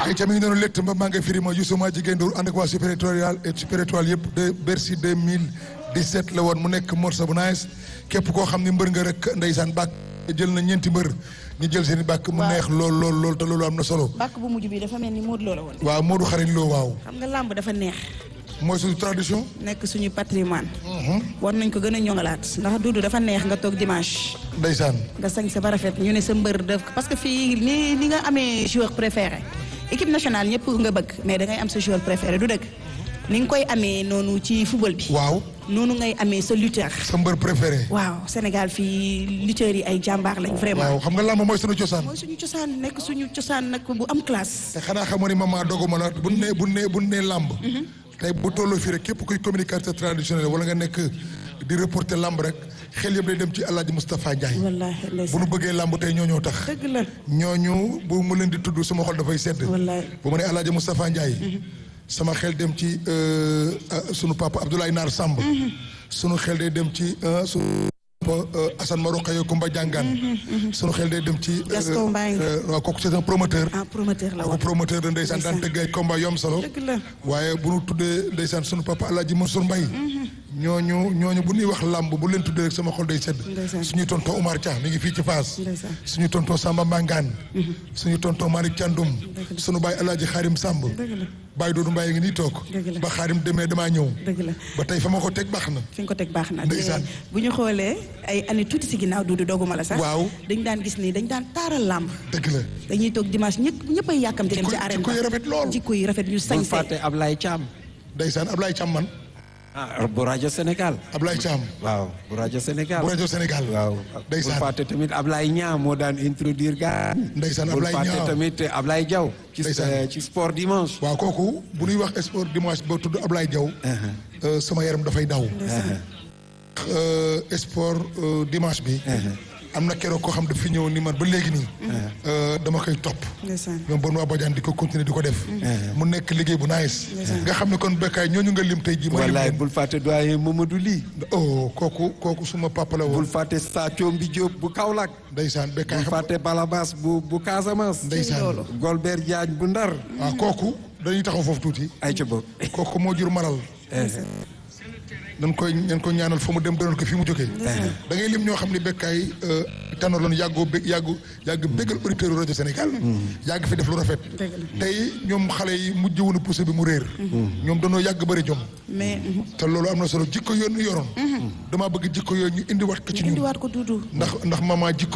ay ca mi ngi noonu létt mba maa ngi firi ma Youssouma jigéen Ndour ànd ak waa Super Étoile et Super Étoile yëpp de Bercy 2017 la woon mu nekk morceau bu nice képp koo xam ni mbër nga rek ndeysaan bàkk jël na ñeenti mbër ñu jël seen i bàkk mu Waaw. neex lool lool lool te loolu am na solo bàkk bu mujj bi dafa mel ni Modou Lo la woon. waaw Modou xarañ loo waaw xam nga làmb dafa neex. mooy suñu tradition nekk suñu patrimoine. war nañ ko gën a ñoŋalaat. ndax Doudou dafa neex nga toog dimanche. ndeysaan nga sañ sa ba rafet ñu ne sa mbër def parce que fii ni ni nga amee joueur préféré équipe nationale ñëpp nga bëgg mais da ngay am sa joueur préféré du dëgg ni nga koy amee noonu ci football bi. waaw noonu ngay amee sa lutteur. sa mbër préféré waaw Sénégal fii lutteurs yi ay jàmbaar lañ vraiment. waaw xam nga làmb mooy suñu cosaan mooy suñu cosaan nekk suñu cosaan nag bu am classe. te xanaa xamoo ni maman doguma la bu nee bu nee bu nee làmb tey bu tolloo fii rek képp kuy communicateur traditionnel wala nga nekk di reporter làmb rek xel yëpp day dem ci El Hadj Moustapha Ndiaye wallaahi bu ndeysaan nu bëggee làmb tey ñoo ñoo tax dëgg la ñooñu bu mu leen di tudd sama xol dafay sedd Wallaay. bu ma nee El Hadj Moustapha Ndiaye sama xel dem ci euh, euh, sunu papa Abdoulaye Naar Samb sunu xel day dem ci euh, sunu papa euh, Assane Marokaye Kumba Jàngaan sunu xel day dem ci euh, Gaston Mbengue. euh, waaw kooku c'est un promoteur ah promoteur la kooku woon. promoteur de ndeysaan daan tëgg ay combat yu am solo dëgg la waaye bu ñu tuddee ndeysaan sunu papa El Hadj Mansour Mbaye ñooñu ñooñu bu ñuy wax làmb bu leen tuddee rek sama xol day sedd Ndeysaan. suñu tonton Omar Dia mi ngi fii ci Fass Ndeysaan. suñu tonton Samba Mangane suñu tonton Malick Thiandoum suñu baay El Hadj Xaarim Samb dëgg la baay Doudou Mbaye ngi nii toog Dëgg la. ba Xaarim demee damaa ñëw dëgg la ba tey fa ma ko teg baax na fi nga ko teg baax na. Ndeysaan. te bu ñu xoolee ay année tuuti si ginnaaw Doudou doguma la sax. Waaw. dañ daan gis ni dañ daan taaral làmb. dëgg la dañuy toog dimanche ñëpp ñëpp ay yàkkamti dem Jikko- ci arène jikko yi rafet lool. jikko yi rafet ñu bul sañse fàtte Ablaye Thiam. ndeysaan Ablaye Thiam man ah bu rajo Sénégal. Ablaye Thiam waaw bu rajo Sénégal. bu rajo Sénégal waaw bul ndeysaan fàtte tamit Ablaye Niang moo daan introduire gars yi. Ndeysaan bul Ablaye fàtte Niang. tamit Ablaye Diaw. ci Ndeysaan. euh, ci sport dimanche. waaw kooku bu ñuy wax sport dimanche ba tudd Ablaye Diaw euh, sama yaram dafay daw Euh, sport euh, dimanche bi am na keroog koo xam daf fi ñëw ni man ba léegi nii euh, dama koy topp ndeysaan ñoom bon waa Badiane di ko continuer di ko def mu nekk liggéey bu nice nga xam ne kon bekkaay ñooñu nga lim tey ji ma lim wallaay leen bul fàtte doyen Mamadou Ly. oh kooku kooku suma papa la bul woon fàtte Sathio Diop bu Kaolack. ndeysaan bekkaay bul xam fàtte Balabas bu bu Casamance. ndeysaan Golbert Diagne bu Ndar. waaw kooku dañuy taxaw foofu tuuti ay ca boog. kooku moo jur malal dañ koy dañ ko ñaanal fa mu dem dëral ko fi mu jógee da ngay lim ñoo xam ne bekkaay tanoor loon yàggoo bé yàggu yàgg béggal auditeur rajo Sénégal yàgg fi def lu rafet tey ñoom xale yi mujj woon a poussé bi mu réer ñoom dañoo yàgg bëri jom mais te loolu am na solo jikko yoon ñu yoroon damaa bëgg jikko yooyu ñu indiwaat ko ci ñun indiwaat ko Doudou ndax ndax maman jikko